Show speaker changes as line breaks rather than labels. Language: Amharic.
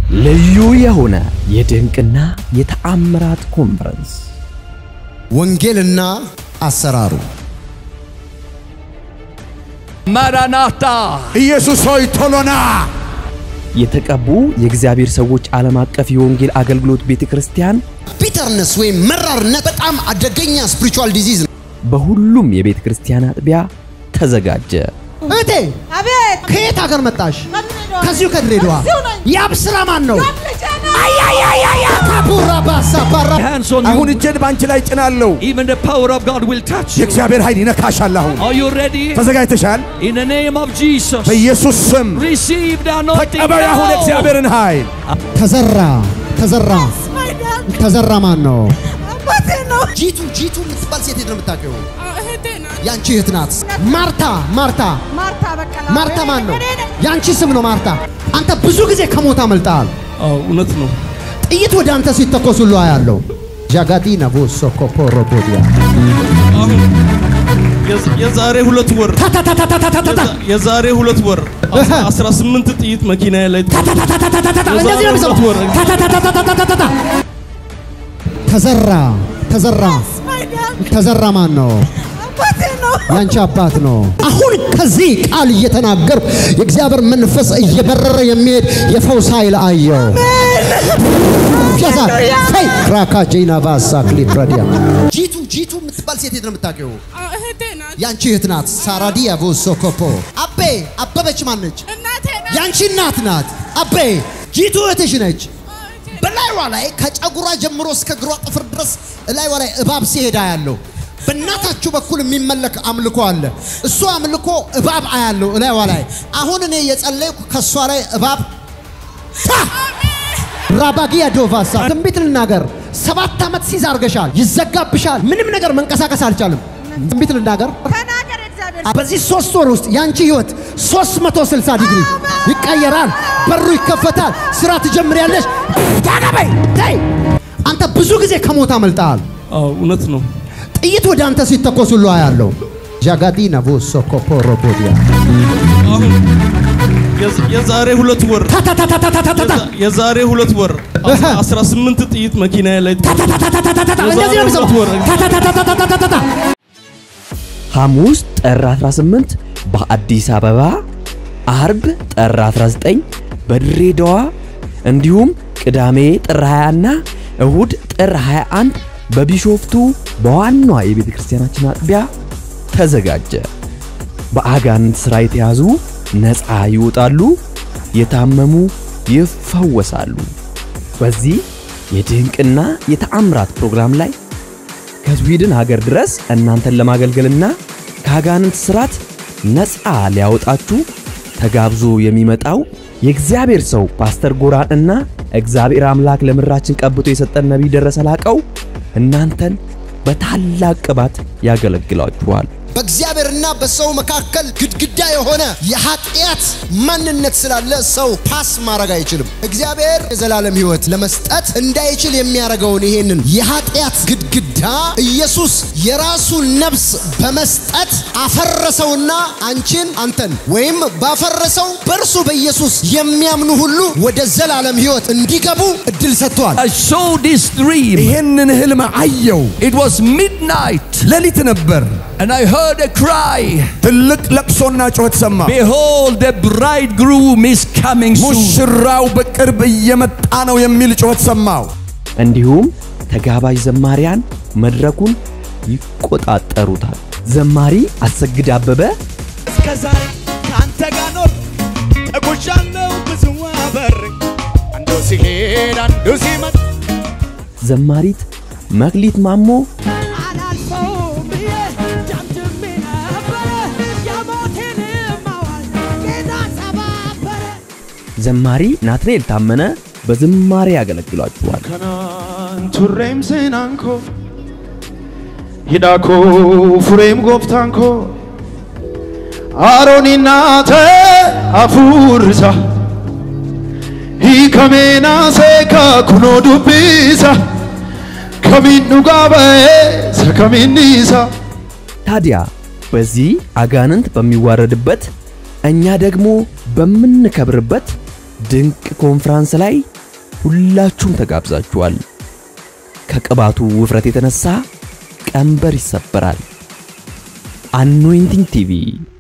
ልዩ የሆነ የድንቅና የተአምራት ኮንፈረንስ
ወንጌልና አሰራሩ
ማራናታ
ኢየሱስ ሆይ ቶሎና
የተቀቡ የእግዚአብሔር ሰዎች ዓለም አቀፍ የወንጌል አገልግሎት ቤተ ክርስቲያን
ቢተርነስ ወይም መራርነት በጣም አደገኛ ስፒሪቹዋል ዲዚዝ ነው።
በሁሉም የቤተ ክርስቲያን አጥቢያ ተዘጋጀ።
እህቴ
አቤት
ከየት ሀገር መጣሽ?
ከድሬዳዋ።
ከዚሁ ከድሬዳዋ።
ከዚሁ ነኝ።
የአብ ስራ ማን ነው?
ልጄ ነው።
ካቡራ ባሳ ባራ
hands on
አሁን
you.
እጄን በአንቺ ላይ ጭናለሁ።
Even the power of God will touch you.
የእግዚአብሔር ኃይል ይነካሻል። አሁን
Are you ready?
ተዘጋጅተሻል?
In the name of Jesus.
በኢየሱስ ስም
Receive the anointing
ተቀበል አሁን
now.
የእግዚአብሔርን ኃይል።
ተዘራ ተዘራ
My dad
ተዘራ ማን ነው?
አባቴ ነው።
ጂቱ ጂቱ የምትባል ሴት የት ነው የምታውቂው?
እህቴ ናት።
ያንቺ እህት ናት። ማርታ ማርታ
ማርታ በቀላ
ማርታ ማን ነው?
እኔ ነኝ።
ያንቺ ስም ነው ማርታ። አንተ ብዙ ጊዜ ከሞት አመልጠሃል።
አዎ እውነት ነው።
ጥይት ወደ አንተ ሲተኮስ ሁሉ አያለው። ጃጋዲና ቦሶ ኮፖሮቦዲያ
አሁን የዝ- የዛሬ ሁለት ወር
ታታታታታታታ
የዛ- የዛሬ ሁለት ወር
እህ።
18 ጥይት መኪና ላይ
ታታታታታታታ እንደዚህ ነው የሚሰማው።
የዛሬው ወር-
ታታታታታታታታ ተዘራ ተዘራ
My dad
ተዘራ ማን ነው?
አባቴ ነው።
ያንቺ አባት ነው። አሁን ከዚህ ቃል እየተናገርኩ የእግዚአብሔር መንፈስ እየበረረ የሚሄድ የፈውስ ኃይል አየው። ያዛል ፈይ ራካጄና ባሳ ክሊፕራዲያ ጂቱ ጂቱ የምትባል ሴት የት ነው የምታውቂው?
እህቴ ናት።
ያንቺ እህት ናት። ሳራዲያ ቦሶ ኮፖ አቤ አበበች ማነች?
እናቴ ናት።
ያንቺ እናት ናት። አቤ ጂቱ እህትሽ ነች። በላይዋ ላይ ከጨጉሯ ጀምሮ እስከ እግሯ ጥፍር ድረስ እላይዋ ላይ እባብ ሲሄዳ ያለው በእናታችሁ በኩል የሚመለክ አምልኮ አለ። እሱ አምልኮ እባብ አያለው እላይዋ ላይ። አሁን እኔ የጸለይኩ ከእሷ ላይ እባብ ታ! ራባጊያ ዶቫሳ ትንቢት ልናገር። ሰባት ዓመት ሲዝ አርገሻል፣ ይዘጋብሻል። ምንም ነገር መንቀሳቀስ አልቻልም። ትንቢት ልናገር
ተናገር እግዚአብሔር
በዚህ ሶስት ወር ውስጥ ያንቺ ህይወት 360 ዲግሪ ይቀየራል። በሩ ይከፈታል። ስራ ትጀምሪያለሽ። ታገበይ ተይ። አንተ ብዙ ጊዜ ከሞት አመልጠሃል።
አዎ እውነት ነው።
ጥይት ወደ አንተ ሲተኮስ ሁሉ አያለው። ጃጋዲና ቦሶ ኮፖሮቦዲያ
አሁን የዝ- የዛሬ ሁለት ወር
ታታታታታታታ
የዛ- የዛሬ ሁለት ወር
እህ።
18 ጥይት መኪና ላይ
ታታታታታታታ እንደዚህ ነው የሚሰማው። ታታታታታታታታ
ሐሙስ ጥር 18 በአዲስ አበባ፣ አርብ ጥር 19 በድሬዳዋ እንዲሁም ቅዳሜ ጥር 20 እና እሁድ ጥር 21 በቢሾፍቱ በዋናዋ የቤተ ክርስቲያናችን አጥቢያ ተዘጋጀ። በአጋንንት ሥራ የተያዙ ነፃ ይወጣሉ፣ የታመሙ ይፈወሳሉ። በዚህ የድንቅና የተአምራት ፕሮግራም ላይ ከስዊድን ሀገር ድረስ እናንተን ለማገልገልና ከአጋንንት ስራት ነፃ ሊያወጣችሁ ተጋብዞ የሚመጣው የእግዚአብሔር ሰው ፓስተር ጎራን እና እግዚአብሔር አምላክ ለምድራችን ቀብቶ የሰጠን ነቢይ ደረሰ ላቀው እናንተን በታላቅ ቅባት ያገለግላችኋል።
በእግዚአብሔርና በሰው መካከል ግድግዳ የሆነ የኃጢአት ማንነት ስላለ ሰው ፓስ ማድረግ አይችልም። እግዚአብሔር የዘላለም ሕይወት ለመስጠት እንዳይችል የሚያደርገውን ይሄንን የኃጢአት ግድግዳ ኢየሱስ የራሱን ነፍስ በመስጠት አፈረሰውና አንቺን አንተን ወይም ባፈረሰው በእርሱ በኢየሱስ የሚያምኑ ሁሉ ወደ ዘላለም ሕይወት እንዲገቡ እድል ሰጥቷል።
I saw this dream.
ይህንን ህልም አየው።
It was midnight
ሌሊት ነበር።
and I heard a cry.
ትልቅ ለቅሶና ጩኸት ሰማ።
Behold, the bridegroom is coming soon.
ሙሽራው በቅርብ እየመጣ ነው የሚል ጩኸት ሰማው።
እንዲሁም ተጋባዥ ዘማሪያን መድረኩን ይቆጣጠሩታል። ዘማሪ አሰግድ አበበ
እስከ ዛሬ ከአንተ ጋር ኖር ተጉዣለሁ ብዙ አበር አንዱ ሲሄድ አንዱ ሲመጣ
ዘማሪት መክሊት ማሞ
አላልፈውም ብዬ ደምድሜ ነበረ። የሞቴንም አዋጅ ጌታ ሰባበረ።
ዘማሪ ናትናኤል ታመነ በዝማሬ ያገለግሏችኋል።
Kanaan turreem seenaan koo hidhaa koo fureem gooftaan koo Arooniin naatee hafuurisa hiikamee naasee kunoo dubbisa kamiin dhugaa ba'ee isa kamiin dhiisa.
ታዲያ በዚህ አጋንንት በሚዋረድበት እኛ ደግሞ በምንከብርበት ድንቅ ኮንፍራንስ ላይ ሁላችሁም ተጋብዛችኋል። ከቅባቱ ውፍረት የተነሳ ቀንበር ይሰበራል። አኖይንቲንግ ቲቪ